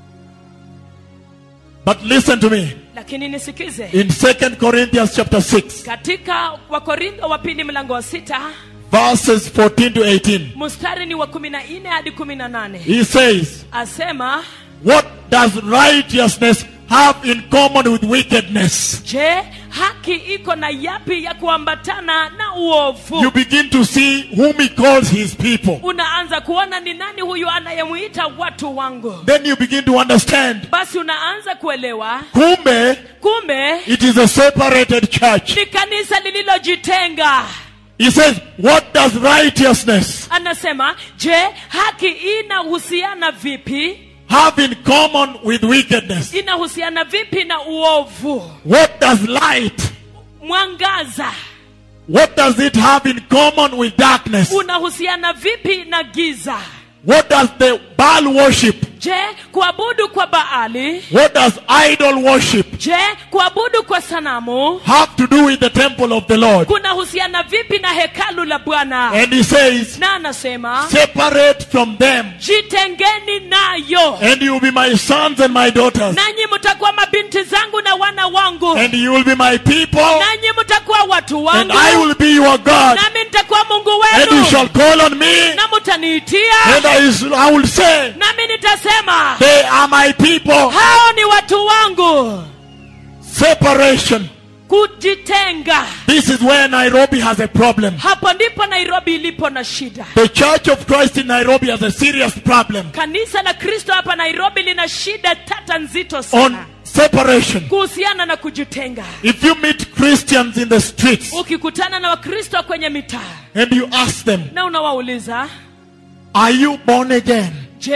But listen to me. lakini nisikize In 2 Corinthians chapter 6, katika wakorintho wa pili mlango wa sita verses 14 to 18, mstari ni wa kumi na nne hadi kumi na nane he says, asema What does righteousness have in common with wickedness? je haki iko na yapi ya kuambatana na uovu You begin to see whom he calls his people. unaanza kuona ni nani huyu anayemwita watu wangu Then you begin to understand. basi unaanza kuelewa Kumbe, kumbe it is a separated church. ni kanisa lililojitenga He says, What does righteousness anasema je haki inahusiana vipi have in common with wickedness? inahusiana vipi na uovu What does light, mwangaza what does it have in common with darkness? unahusiana vipi na giza What does the Baal worship, je kuabudu kwa baali what does idol worship je kuabudu kwa sanamu have to do with the temple of the Lord? kunahusiana vipi na hekalu la bwana And he says, na anasema Separate from them, jitengeni nayo and you will be my sons and my daughters, nanyi mtakuwa mabinti zangu na wana wangu and you will be my people, nanyi mtakuwa watu and wangu I will be your God, nami nitakuwa mungu and you wenu shall call on me, na mtaniitia and I, I will say, nami nitasema They are my people. hao ni watu wangu Separation. kujitenga This is where Nairobi has a problem. hapo ndipo nairobi ilipo na shida The Church of Christ in Nairobi has a serious problem kanisa la kristo hapa nairobi lina shida tata nzito on sana separation. kuhusiana na kujitenga If you meet Christians in the streets ukikutana na wakristo kwenye mitaa and you ask them, na unawauliza Are you born again? je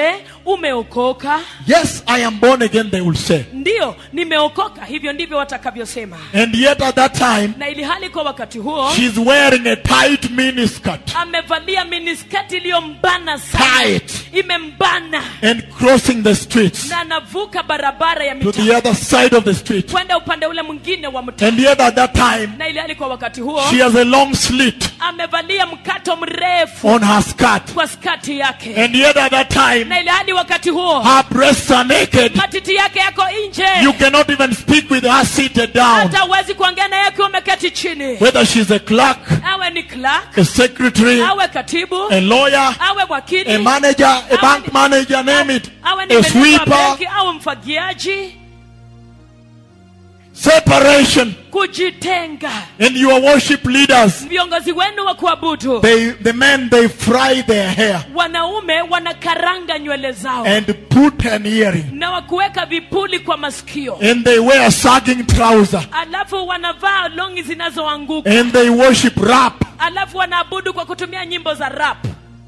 umeokoka Yes, I am born again, they will say. ndiyo nimeokoka hivyo ndivyo watakavyosema And yet at that time, na ili hali kwa wakati huo she's wearing a tight miniskirt amevalia miniskati iliyombana sana Tight. imembana and crossing the streets na anavuka barabara ya to the mitaa other side of the street. kwenda upande ule mwingine wa mtaa And yet at that time, na ili hali kwa wakati huo she has a long slit amevalia mkato mrefu on her skirt. kwa skati yake And yet at that time, na ili hali wakati huo her breasts are naked. matiti yake yako nje You cannot even speak with her seated down. hata huwezi kuongea naye akiwa umeketi chini Whether she's a clerk, awe ni clerk a secretary, awe katibu a lawyer, awe wakili a manager, a Awe bank ni- manager, name it, awe ni a meneja wa sweeper, benki au mfagiaji separation. kujitenga And your worship leaders, viongozi wenu wa kuabudu they, the men, they fry their hair wanaume wanakaranga nywele zao and put an earring. na wakuweka vipuli kwa masikio And they wear sagging trouser. alafu wanavaa longi zinazoanguka And they worship rap. alafu wanaabudu kwa kutumia nyimbo za rap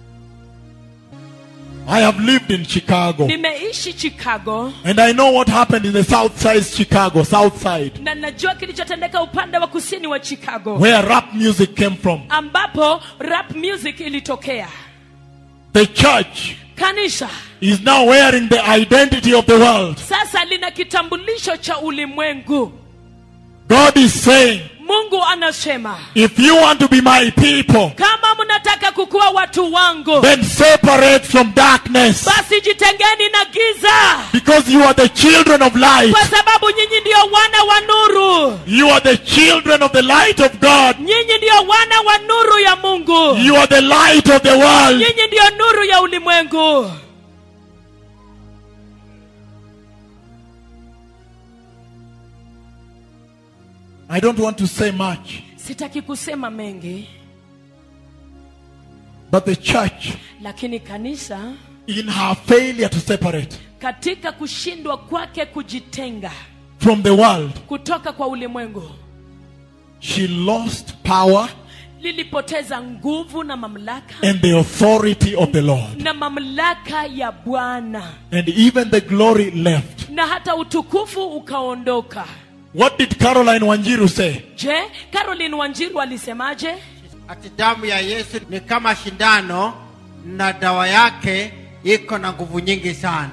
I have lived in Chicago. nimeishi chicago And I know what happened in the south side Chicago, south side, na najua kilichotendeka upande wa kusini wa chicago where rap music came from. ambapo rap music ilitokea The church kanisa is now wearing the identity of the world. sasa lina kitambulisho cha ulimwengu God is saying, mungu anasema if you want to be my people, kama mnataka kukuwa watu wangu then separate from darkness. basi jitengeni na giza Because you are the children of light. kwa sababu nyinyi ndio wana wa nuru You are the children of the light of God. nyinyi ndio wana wa nuru ya mungu You are the light of the world. nyinyi ndio nuru ya ulimwengu I don't want to say much, sitaki kusema mengi but the church, lakini kanisa in her failure to separate katika kushindwa kwake kujitenga from the world, kutoka kwa ulimwengu she lost power lilipoteza nguvu na mamlaka and the authority of the Lord. na mamlaka ya bwana And even the glory left. na hata utukufu ukaondoka What did Caroline Wanjiru say? je caroline wanjiru alisemaje ati damu ya yesu ni kama shindano na dawa yake iko na nguvu nyingi sana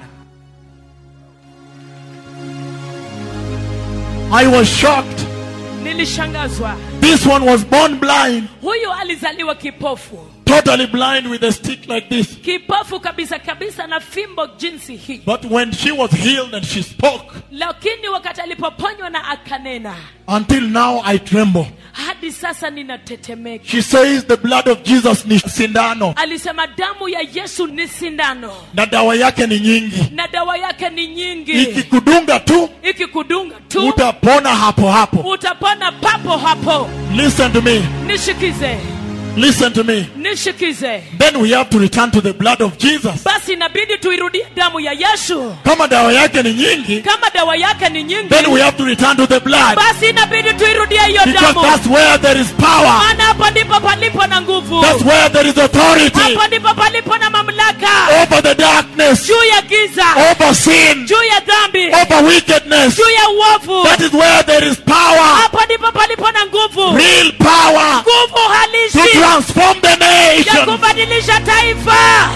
I was shocked. nilishangazwa This one was born blind, huyu alizaliwa kipofu totally blind with a stick like this. kipofu kabisa kabisa na fimbo jinsi hii But when she was healed and she spoke, lakini wakati alipoponywa na akanena until now I tremble. hadi sasa ninatetemeka She says the blood of Jesus ni sindano alisema damu ya yesu ni sindano na dawa yake ni nyingi. na dawa yake ni nyingi Ikikudunga tu ikikudunga tu utapona hapo hapo. utapona papo hapo Listen to me. nishikize Listen to me. nishikize Then we have to return to the blood of Jesus. basi inabidi tuirudie damu ya yesu Kama dawa yake ni nyingi, kama dawa yake ni nyingi then we have to return to the blood. basi inabidi tuirudie hiyo Because damu that's where there is power. maana hapo ndipo palipo na nguvu That's where there is authority hapo ndipo palipo na mamlaka over the darkness, juu ya giza over sin, juu ya dhambi over wickedness. juu ya uovu That is where there is power, hapo ndipo palipo na nguvu real power nguvu to halisi transform the ya nation. kubadilisha taifa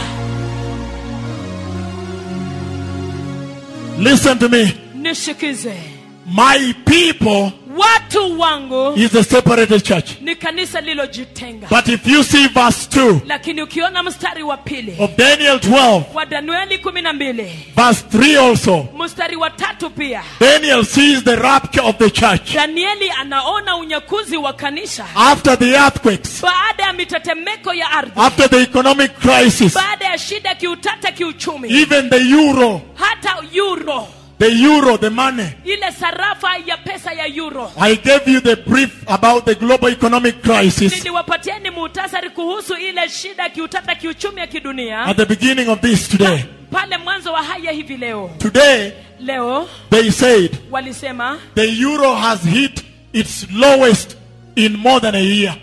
Listen to me. nishikize My people watu wangu is a separated church. ni kanisa lilojitenga But if you see verse 2 lakini ukiona mstari wa pili of Daniel 12, wa danueli kumi na mbili verse 3 also, mstari wa tatu pia Daniel sees the rapture of the church danieli anaona unyakuzi wa kanisa after the earthquakes, baada ya mitetemeko ya ardhi after the economic crisis, baada ya shida ya kiutata kiuchumi even the euro, hata euro the euro, the money. ile sarafa ya pesa ya euro I gave you the brief about the global economic crisis niliwapatieni muhtasari kuhusu ile shida ya kiutata kiuchumi ya kidunia at the beginning of this today. pale mwanzo wa haya hivi leo Today, leo they said walisema the euro has hit its lowest in more than a year.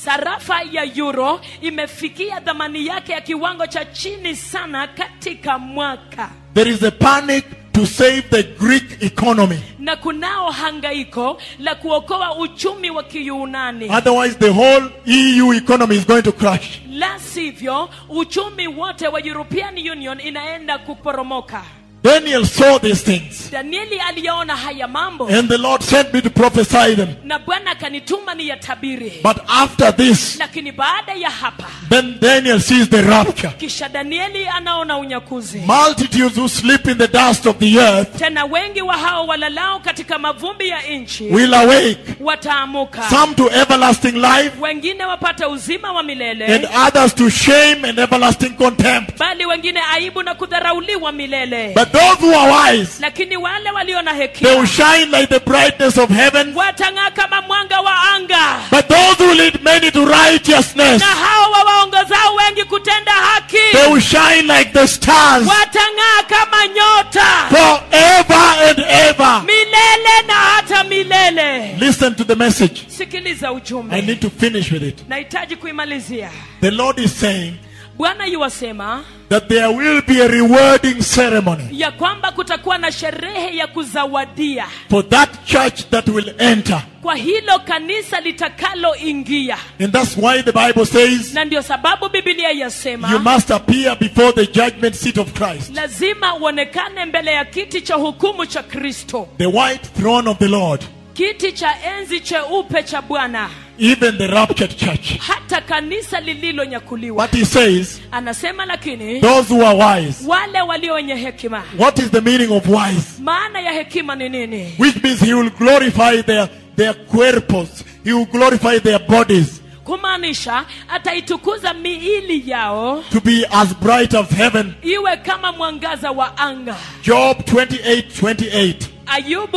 sarafa ya euro imefikia dhamani yake ya kiwango cha chini sana katika mwaka There is a panic to save the Greek economy. na kunao hangaiko la kuokoa uchumi wa kiyunani Otherwise, the whole EU economy is going to crash. la sivyo uchumi wote wa european union inaenda kuporomoka Daniel saw these things, danieli aliyaona haya mambo and the Lord sent me to prophesy them. na bwana akanituma ni yatabiri But after this, lakini baada ya hapa then Daniel sees the rapture. kisha danieli anaona unyakuzi Multitudes who sleep in the dust of the earth tena wengi wa hao walalao katika mavumbi ya nchi will awake, wataamuka some to everlasting life, wengine wapate uzima wa milele and others to shame and everlasting contempt. bali wengine aibu na kudharauliwa milele But those who are wise, lakini wale walio na they will hekima shine like the brightness of heaven. watang'aa kama mwanga wa anga But those who lead many to righteousness, na hao wawaongozao wengi kutenda haki they will shine like the stars watang'aa kama nyota forever and ever. milele na hata milele Listen to the message. sikiliza I ujumbe need to finish with it. nahitaji kuimalizia The Lord is saying bwana yuwasema that there will be a rewarding ceremony ya kwamba kutakuwa na sherehe ya kuzawadia for that church that will enter. kwa hilo kanisa litakaloingia And that's why the Bible says na ndio sababu bibilia you yasema must appear before the judgment seat of Christ, lazima uonekane mbele ya kiti cha hukumu cha kristo the white throne of the Lord, kiti cha enzi cheupe cha bwana even the raptured church. hata kanisa lililonyakuliwa But he says, anasema lakini those who are wise. wale walio wenye hekima What is the meaning of wise? maana ya hekima ni nini Which means he will glorify their, their cuerpos, he will glorify their bodies kumaanisha ataitukuza miili yao to be as bright as heaven. iwe kama mwangaza wa anga Job 28 28. ayubu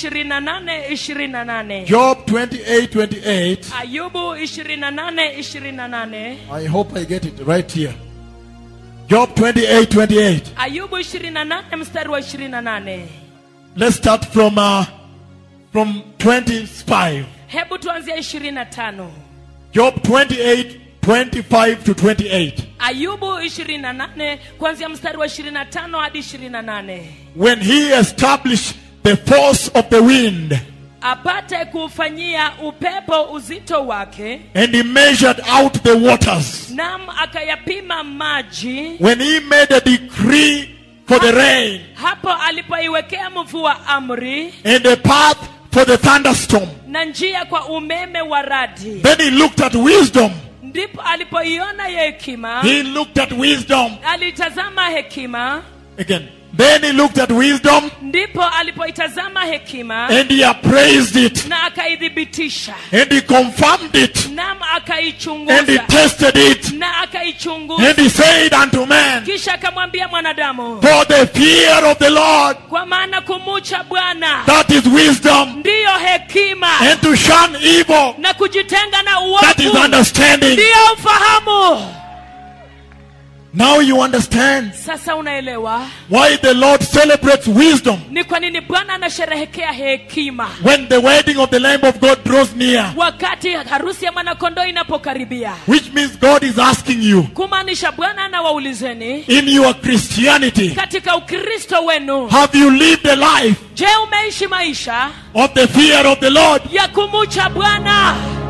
28 28 Job 28 28. ayubu 28 28 I hope I get it right here. Job 28 28. ayubu 28 mstari wa 28 Let's start from uh, from 25. hebu tuanzia 25 Job 28 25 to 28. ayubu 28 kuanzia mstari wa 25 hadi 28 When he established the force of the wind apate kuufanyia upepo uzito wake and he measured out the waters. nam akayapima maji When he made a decree for the rain hapo alipoiwekea mvua amri and a path for the thunderstorm. na njia kwa umeme wa radi Then he looked at wisdom. ndipo alipoiona ya hekima He looked at wisdom alitazama hekima again. Then he looked at wisdom ndipo alipoitazama hekima and he appraised it na akaithibitisha and he confirmed it nam and he akaichunguza tested it na akaichunguza and he said unto man, kisha akamwambia mwanadamu For the fear of the Lord, kwa maana kumucha bwana that is wisdom, ndiyo hekima and to shun evil, na kujitenga na that is uovu understanding. ndiyo ufahamu Now you understand sasa unaelewa why the Lord celebrates wisdom ni kwa nini bwana anasherehekea hekima when the wedding of the Lamb of God draws near. wakati harusi ya mwanakondoo inapokaribia Which means God is asking you kumaanisha bwana anawaulizeni in your Christianity, katika ukristo wenu have you lived a life je umeishi maisha of the fear of the Lord? ya kumucha bwana